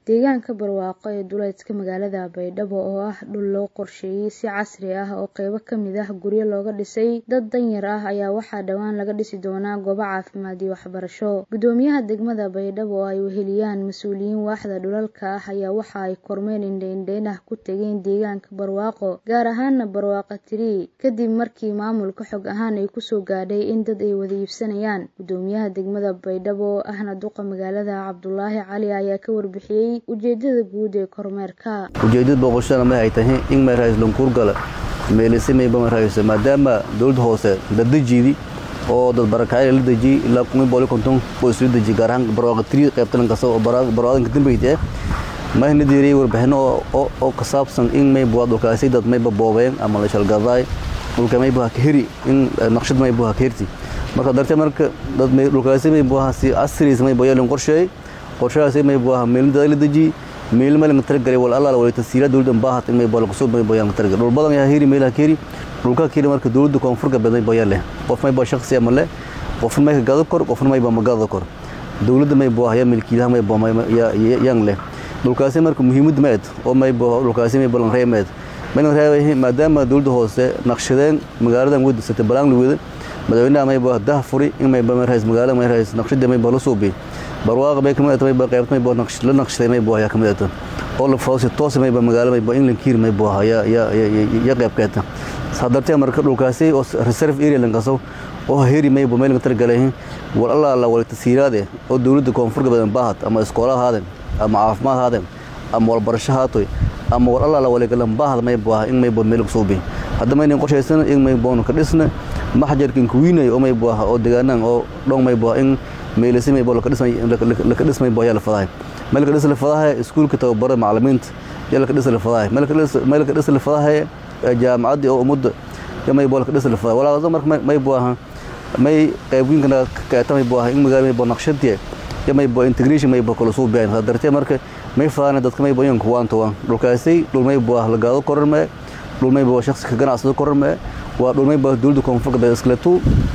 deegaanka barwaaqo ee duleedka magaalada baydhabo oo ah dhul loo qorsheeyey si casri ah oo qeybo kamid ah guryo looga dhisay dad danyar ah ayaa waxaa dhowaan laga dhisi doonaa goobo caafimaad iyo waxbarasho gudoomiyaha degmada baydhabo oo ay weheliyaan mas-uuliyiin waaxda dhulalka ah ayaa waxa ay kormeyn indheindheyn ah ku tegeen deegaanka barwaaqo gaar ahaana barwaaqa tirii kadib markii maamulka xog ahaan ay kusoo gaadhay in dad ay wada iibsanayaan gudoomiyaha degmada baydhabo oo ahna duqa magaalada cabdulaahi cali ayaa ka warbixiyey ujeedada guud ee kormeerka ujeedada booqashadana ma ay tahay in mayrays lankuurgala meelisimeyba marayso maadaama dowladda hoose daddejiidi oo dad barakacay la dejiyey ilaa kumi booli konton oo isla dejiyey gaar ahaan barwaaqa tiri qaybtalan kasta oo barwaadanka dambeyd eh mahna diiriyey warbixino oo ka saabsan in mayba dhulkaasi dad mayba boobeen ama la shalgadaay dhulka mayba ha ka heri in naqshad mayba ha ka herti marka dartee marka dad dhulkaasi mayba si casriis mayba yeelin qorsheeyey qorshahaasi mayba ha meelindada la dejiyey meel meel targalay wal alla wala tasiira dawladda baahat in may bool kusoo may boyan targal dhul badan yaa hiri meelaha kiri dhulka kiri marka dawladda koonfurka badan boyan leh qof may boo shakhsi ama leh qof may ka gado kor qof may boo magado kor dawladda may boo haya milkiilaha may boo yang leh dhulkaasi marka muhiimad meed oo may boo dhulkaasi may bolan reemeed mayna reebay maadaama dawladda hoose naqshadeen magaaladan wada sata balaan wada madaxweynaha may boo dah furi in may boo rays magaalada may rays naqshada may boo la suubi barwaaqa bay kamid tahay bay qaybtay boo naqsh la naqshay may boo ayaa kamid tahay oo la fawsi toos may boo magaalada may boo in lankiir may boo ayaa ya ya qayb keeta sadartay marka dhulkaasi oo reserve area lan kaso oo heri may boo meel ka targalay wal alla alla wal tasiiraade oo dawladda koonfurka badan baahat ama iskoolaha haaden ama caafimaad haaden ama wal barasho haatoy ama wal alla alla wal galan baahad may boo in may boo meel ku suubi hadda may in qorshaysan in may boo ka dhisna maxjarkin kuwiinay oo may boo oo deegaanaan oo dhon may boo in meelisay boo laka dhismay laka dhismay boo yala fadahay meel ka dhisla fadahay iskuulka tababarada macallimiinta yala ka dhisla fadahay meel ka dhis meel ka dhisla fadahay jaamacadii oo umada yamay boo laka dhisla fadahay walaa marka may boo aha may qaybinka ka tamay boo aha in magaalo may boo naqshadii yamay boo integration may boo kala soo baahan hadartee marka may fadana dadka may boo yan kuwaan towan dhulkaasi dhul may boo la gaado kororme dhul may boo shakhsi ka ganacsado kororme waa dhul may boo dawladda koonfurka baa iskaleetu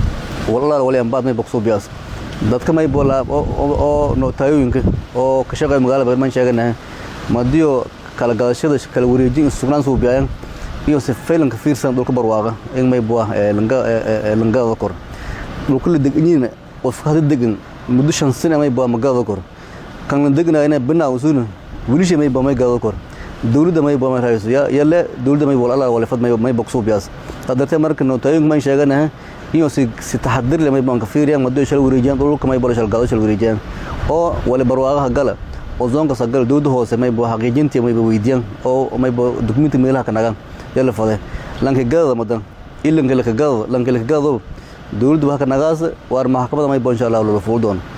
walaal waliyan baad may boo soo biyaas dadka may boolaa oo nootayooyinka oo ka shaqeeya magaalada badan baan sheeganahay madiyo kala gadashada kala wareejin sugnaan soo biyaan iyo si faylanka fiirsan dhulka barwaaqa in may bua langada kor dhulka la deganyiina qof hada degan muddo shan sane may bua magada kor kan la degnayna binaa usuna wilisha may bua may gada kor dawladda may bua may rahayso yalle dawladda may bool alla walifad may bua kusoo biyaas hadartee marka nootayooyinka maan sheeganahay iyo si si taxadir leh may baan ka fiiriyaan mado shal wareejiyaan dhulka may bolo shal gado shal wareejiyaan oo wali barwaaqaha gala oo zoonka sagala dawladda hoose may boo xaqiijintii may boo weydiyaan oo may boo dukumenti meelaha ka nagaan yala fade lanka gadada madan ilanka laka gadada lanka laka gadado dawladda baa ka nagaasa waar maxkamada may boo insha allah loola fuul doono